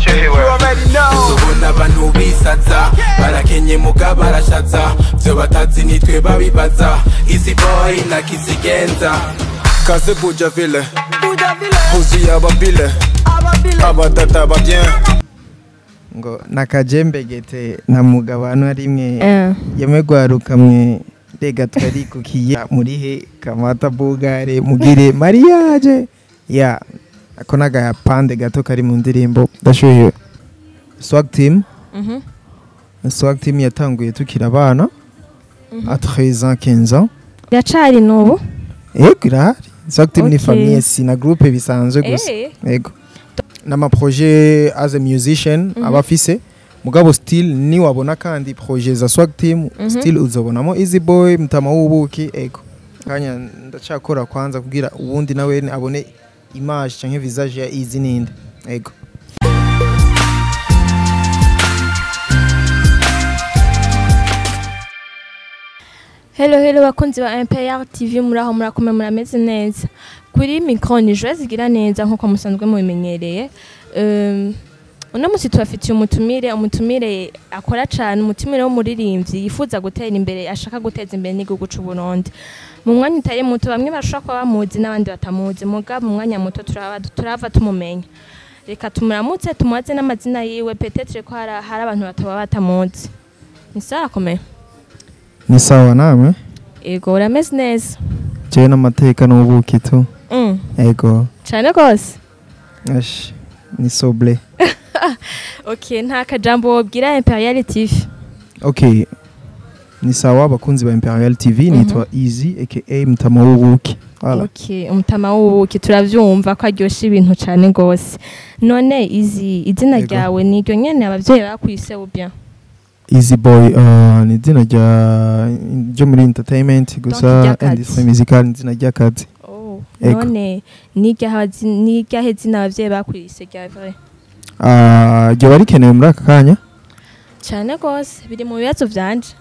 ndashyuhiwe tubona abantu bisaza barakenye muga barashaza byo batazi nitwe babibaza easy boy na kizigenza kaze buja vile huzuye ababile abatata babyen ngo nakajembegete na mugabano rimwe Eh. yemwe gwaruka mwe rega twarikukiye muri he kamata bugare mugire mariage ya ako nagapande gato kari mu ndirimbo ndashuhiwe swag team Mhm. swag team yatanguye tukiri abana a 13 ans 15 ans iracari n'ubu ego irahari swag team ni Okay. famille si na groupe bisanzwe gusa Eh. ego n'amaprojet as a musician aba afise mugabo still ni wabona kandi projet za swag team still uzobonamo easy boy mtama w'ubuki ego kanya ndacakora kwanza kugira ubundi nawe abone image canke visage ya easy ninde ego Hello hello bakunzi ba MPR TV muraho murakomeye murameze neza kuri micro ni Joyce zigira neza nkuko musanzwe mubimenyereye um, uno musi tubafitiye umutumire umutumire akora cyane umutumire w'umuririmbyi yifuza gutera imbere ashaka guteza imbere n'igihugu cy'u Burundi mu mwanya utari muto bamwe bashobora kuba bamuzi n'abandi batamuzi muga mu mwanya muto turaba turava tumumenya reka tumuramutse tumubaze n'amazina yiwe petetre ko hari hari abantu bataba batamuzi ni sawa komeye ni sawa namwe ego urameze neza jewe n'amateka n'ubuki tu Mm, ego cyane rwose ash ni soble okay nta kajambo wobwira imperial tv okay ni sawa abakunzi ba imperial tv nitwa easy aka mtama w'ubuki Voilà. okay umutama w'ubuki turavyumva ko aryosha ibintu cyane rwose none izi izina Yego. ryawe niryo nyene abavyeyi bakwise ubya easy boy uh, ni izina rya ryo muri entertainment gusa ry'akazi. industry musical ni izina ry'akazi oh. Yego. none niryahe zina abavyeyi bakwise rya vrai uh, ryoba rikenewe muri aka kanya cyane rwose biri mu bibazo vyanje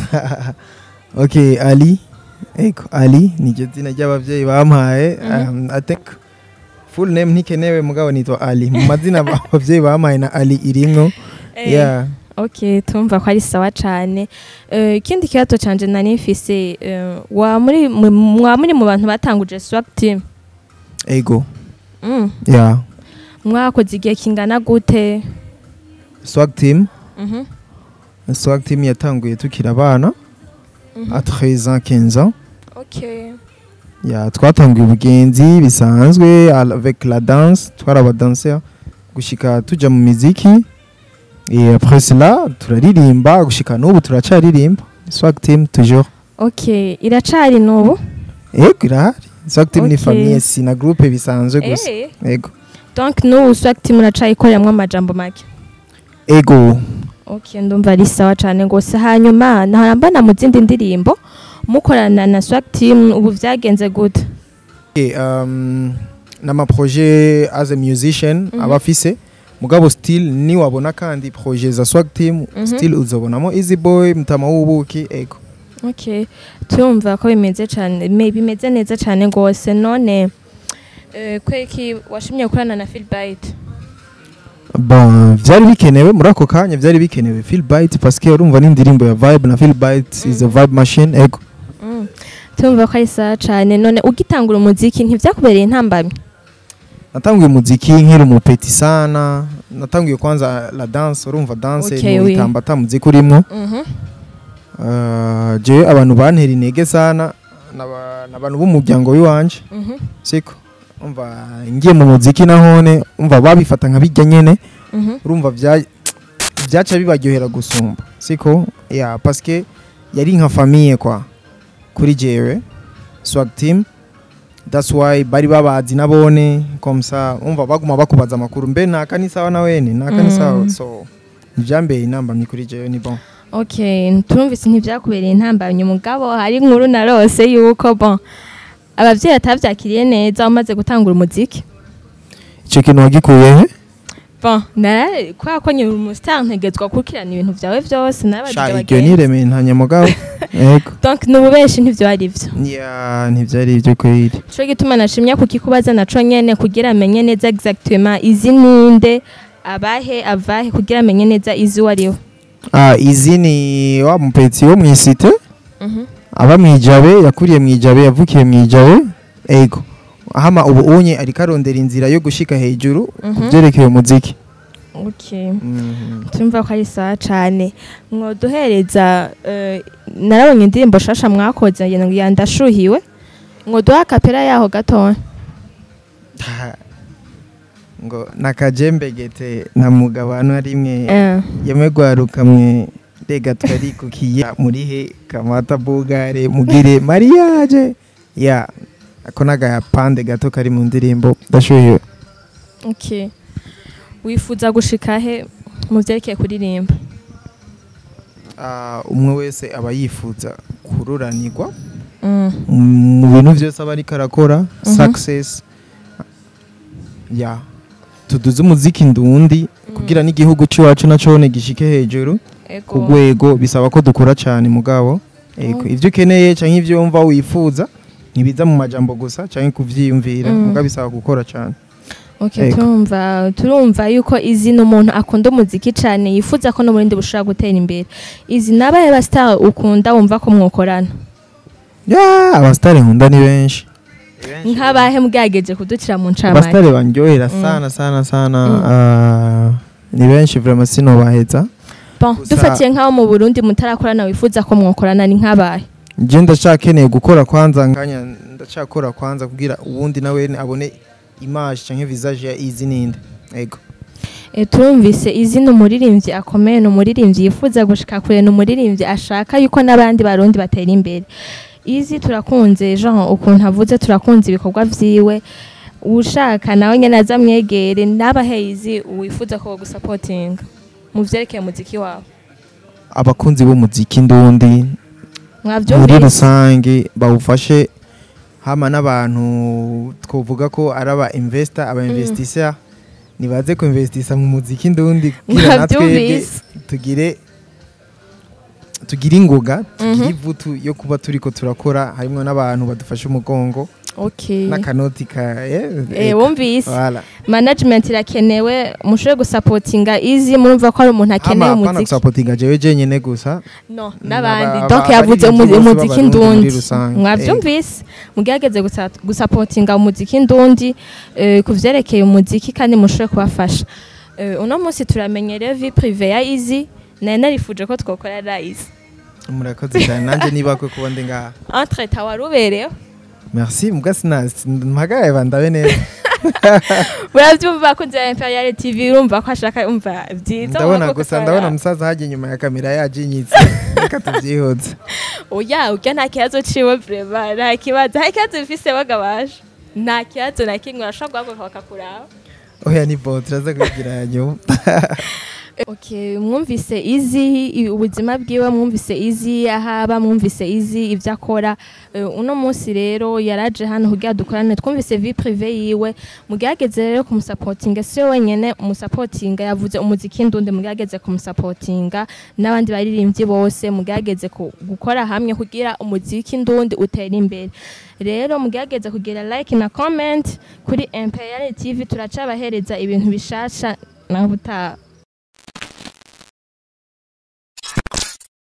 okay ali ego ali niryo zina ry'abavyeyi bampaye Mhm. um, i think full name ntikenewe mugabo nitwa ali mu mazina abavyeyi bampaye na ali irimwo Eh, yeah okay tumva ko ari sawa cyane Eh, ikindi kibazo canje nari mfise eh, wa muri mu- mwa muri mu bantu batanguje swag team ego mm. yeah mwakoze igihe kingana gute swag team Mhm. swag team yatanguye tukiri abana Mhm. a 13 ans 15 ans okay ya twatanguye ubugenzi bisanzwe avec la danse twari abadanseur gushika tuja mu miziki et après cela turaririmba gushika n'ubu turacaririmba swag team toujours okay iracari n'ubu ego irahari swag team ni Okay. famille si na groupe bisanzwe gusa Eh, ego donc n'ubu swag team iracayikoreramo amajambo make ego okay ndumva ari sawa cyane rwose hanyuma ntarambana mu zindi ndirimbo mukorana na swag team ubu vyagenze gute okay, um, n'amaprojet as a musician Mhm. aba afise mugabo still ni wabona kandi projet za swag team Mhm. still uzobonamo easy boy mtama w'ubuki ego okay turumva ko bimeze cyane me- bimeze neza cyane rwose none eh, kweki washimye gukorana na Philbite bon vyari bikenewe muri ako kanya vyari bikenewe feel bite parce que urumva n'indirimbo ya vibe na feel bite is a vibe machine ego Mm. turumva ko ari sawa cyane none ugitangura umuziki ntivyakubereye intambamyi natanguye umuziki nkiri umupeti sana natanguye kwanza la danse urumva danse Okay, ni oui. itamba ata muziki urimwo Mhm. uh, jewe abantu bantera intege sana n'aba- n'abantu b'umuryango w'iwanje Mhm. siko umva ngiye mu muziki nahone umva babifata nka bijya nyene Mhm. urumva vya- vyaca bibaryohera gusumba siko ya parce que yari nka famille kwa kuri jewe swag team that's why bari babazi nabone comme ça umva baguma bakubaza amakuru mbe naka ni sawa na wene naka ni sawa Mm. so ntivyambeye intambamyi kuri jewe ni bon okay turumvise ntivyakubereye intambamyi mugabo hari inkuru narose yuko bon abavyeyi batavyakiriye neza umaze gutangura umuziki ico kintu wagikuye he bon nara kubera ko nyiri umustar ntegetswa gukurikirana ibintu vyawe vyose narabajije sha iryo abagenzi niremeye ntanyamugabo ego donc nububeshi ntivyo ari vyo ya ntivyari ivyo kweri co gituma nashimye kukikubaza naco nyene kugira amenye neza exactement izi ninde abahe avahe kugira amenye neza izi uwo ari we Ah, izi ni wa mupetsi wo mwisite aba mwijabe yakuriye mwijabe yavukiye mwijabe ego hama ubu unye ariko arondera inzira yo gushika hejuru kuvyerekeye umuziki Okay. tumva ko ari sawa cane mwoduhereza eh, narabonye indirimbo shasha mwakoze ngira ngo ya ndashuhiwe mwoduha kapera yaho gatoya ngo nakajembegete nta mugabano rimwe Eh, yemwe gwarukamwe rega twarikukiye murihe kamata bugare mugire mariage ya ako nagapande gato kari mu ndirimbo ndashuhiwe okay wifuza gushika he mu vyerekeye kuririmba Ah, umwe wese aba yifuza kururanirwa Mm, mu bintu byose aba ariko arakora Mhm. success ya tuduze umuziki ndundi kugira n'igihugu cy'iwacu nacone gishike hejuru ku ego rwego bisaba ko dukora cyane mugabo ego Mm. ibyo ukeneye cyangwa ibyo wumva wifuza ntibiza mu majambo gusa cyangwa kuvyiyumvira Mm. mugabo bisaba gukora cyane Okay, Ego. turumva turumva yuko izi ni umuntu akunda umuziki cyane yifuza ko no mu rindi bushobora gutera imbere izi nabaye ba star ukunda wumva ko mwokorana ya abasitari nkunda ni benshi nk'abahe mbwageje kudukira mu ncamake abasitari bandyohera Mm. sana sana sana Mm. ah, ni benshi vraiment sinobaheza bon Gusa- dufatiye nk'abo mu burundi mutarakorana wifuza ko mwokorana ni nk'abahe je ndacakeneye gukora kwanza nkanya ndacakora kwanza kugira uwundi nawe abone image canke visage ya izi ninde ego e, turumvise izi ni umuririmbyi akomeye ni umuririmbyi yifuza gushika kure ni umuririmbyi ashaka yuko n'abandi barundi batera imbere izi turakunze jean ukuntu avuze turakunze ibikorwa vyiwe ushaka nawe nyene aza mwegere n'abahe izi wifuza ko bagusapotinga mu vyerekeye umuziki wawe abakunzi b'umuziki ndundi muri mwavyumvise rusange bawufashe hama n'abantu twovuga ko ari aba investor aba investisseur nibaze ko investisa mu muziki ndundi kugira natwebwe Mwavyumvise. tugire tugire ingoga tugire Mhm. ivutu yo kuba turiko turakora harimo n'abantu badufashe umugongo okay n'akanoti ka eh, Eh, ego. wumvise Voilà. management irakenewe mushobore gusapotinga izi murumva ko ari umuntu akeneye Hama apana umuziki gusapotinga jewe jenyene gusa no N'aba- n'abandi aba- donc yavuze abaririmbyi umuzi- bose umuziki b'abarundi muri ndundi rusange. mwavyumvise mugerageze gusa- gusapotinga umuziki ndundi eh, ku vyerekeye umuziki kandi mushobore kubafasha Eh, uno munsi turamenyereye vi prive ya izi nari narifuje ko twokorera izi murakoze cyane nanjye niba ko kuba ndi ngaha entreta wari uberewe merci muga sinasi mpagaye bandabe neza uravyumva bakunzi ba imperial tv urumva ko ashaka umva vyiza ndabona urumva ko gusa ukora- ndabona umusaza hajya inyuma ya kamera yajinyitse reka tubyihuze oya urya nta kibazo ciwe vrema nta kibazo nta kibazo bifise bagabasha nta kibazo na kimwe urashobora guhaguruka bakakuraba oya ni bo turaza kubigira nyuma Okay, mwumvise izi i- ubuzima bwiwe mwumvise izi ahaba mwumvise izi ibyo akora Eh, uno munsi rero yaraje hano kugira dukorane twumvise vie prive yiwe mugerageze rero kumusapotinga si we wenyene umusapotinga yavuze umuziki ndundi mugerageze kumusapotinga n'abandi baririmbyi bose mugerageze ku- gukora hamwe kugira umuziki ndundi utere imbere rero mugerageze kugira like na comment kuri imperial tv turacabahereza ibintu bishasha naho utaha